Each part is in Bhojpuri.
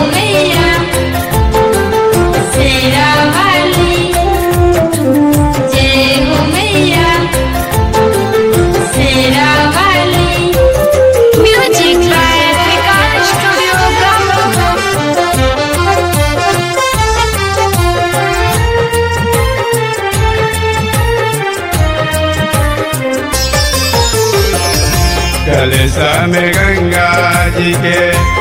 मैया शेरा वाली जय हो मैया शेरा वाली म्यूजिक बाय विकास स्टूडियो कलसा में गंगा जी के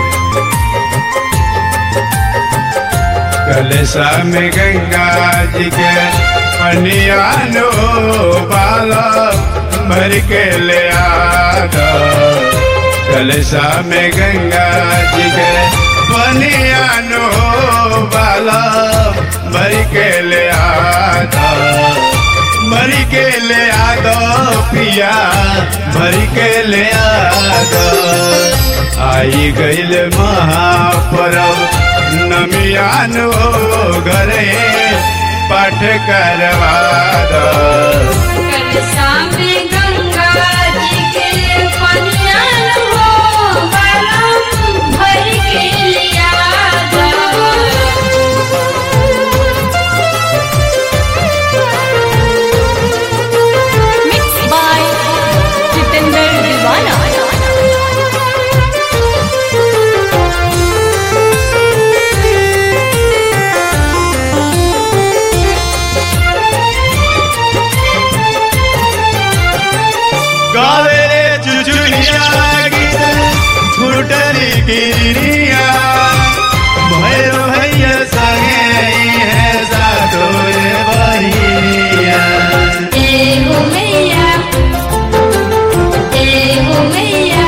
कलसा में गंगा जी के पनियानो बाला भर के ले आदा कलसा में गंगा जी के पनियानो बाला भर के ले आदा मरी के ले आदो पिया मरी के ले आदो आई गईल महापर्व नमियान हो घरे पाठ करवा दो कलसा में गंगा जी के पनियान हो बाला भर के लिया Mixed by Jitendra Divana. गावे रे चुचुनिया गीत फुटरी गिरिया भैरो भैया संगे है सातो रे बहिया जय हो मैया जय हो मैया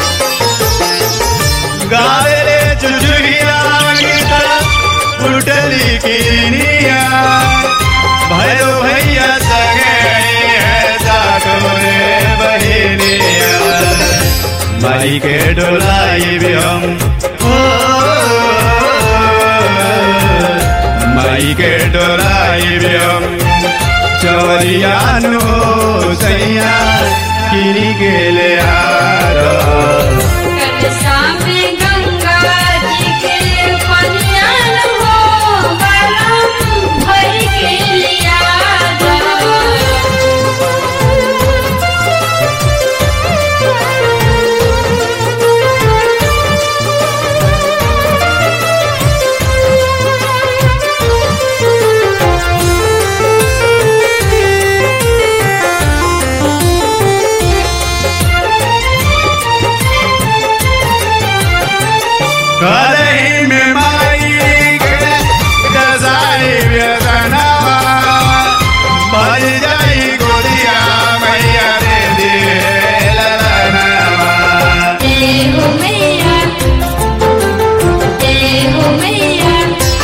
गावे रे चुचुनिया गीत फुटरी गिरिया भैरो भैया संगे है सातो रे बहिनिया माई के डोलाई भी हम ओ, माई के डोलाई भी हम चवरियानो सैया किनी के ले आरो कलसा में गंगा जी के पनियान हो बाला भर के लिया करही में माई के दसाई व्यसनवा भज जाई गोदिया मैया रे दिए ललनवा जय हो मैया जय हो मैया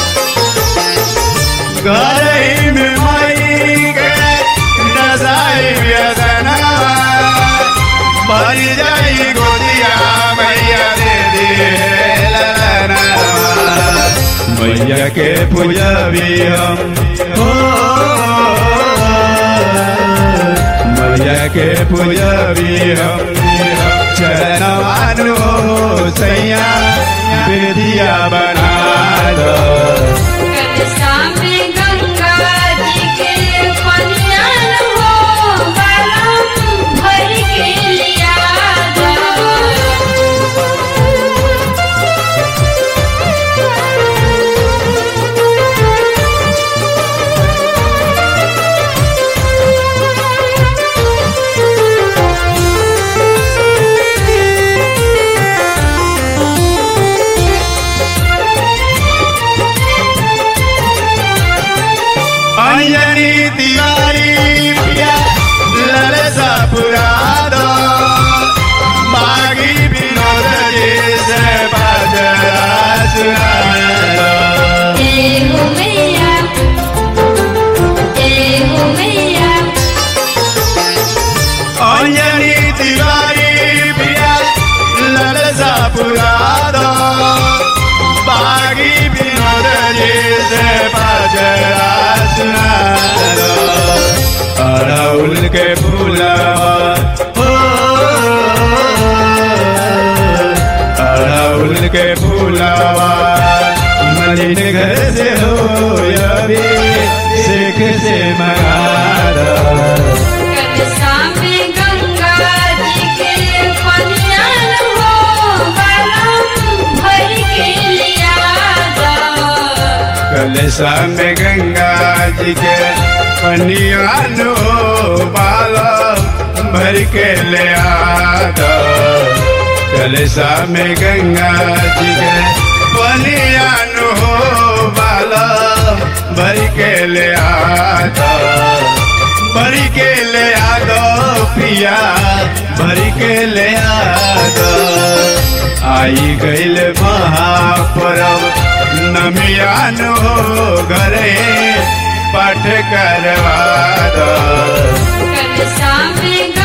करही में माई के दसाई व्यसनवा भज जाई गोदिया मैया रे दिए ललनवा मैया के पूजबी हम हो मैया के पूजबी हम चरणवानो सैया बेदिया बना दो कलसा में गंगा जी के पनियान हो बाला भर के लिया अंजनी तिवारी पिया ललसा पुरा दो बागी विनोद जी से बाजरा सुना दो जय हो मैया जय हो मैया अंजनी तिवारी पिया ललसा पुरा दो बागी विनोद जी से बाजरा सुना दो अड़उल के फूलवा हो अड़उल अड़हुल के फूलावा मलिन घर से हो अभी शेख से मंगादा कलसा में गंगा जी के पनियान हो बलम भर के लिया दो कलशा में गंगा जी के पनियान हो बाला भर के ले आदा कलशा में गंगा जी के पनियान हो बाला भर के ले आदा भर के ले आदो पिया भर के ले आदो आई गईल महापर्व नमियान हो घरे पाठ करवा दो कलसा में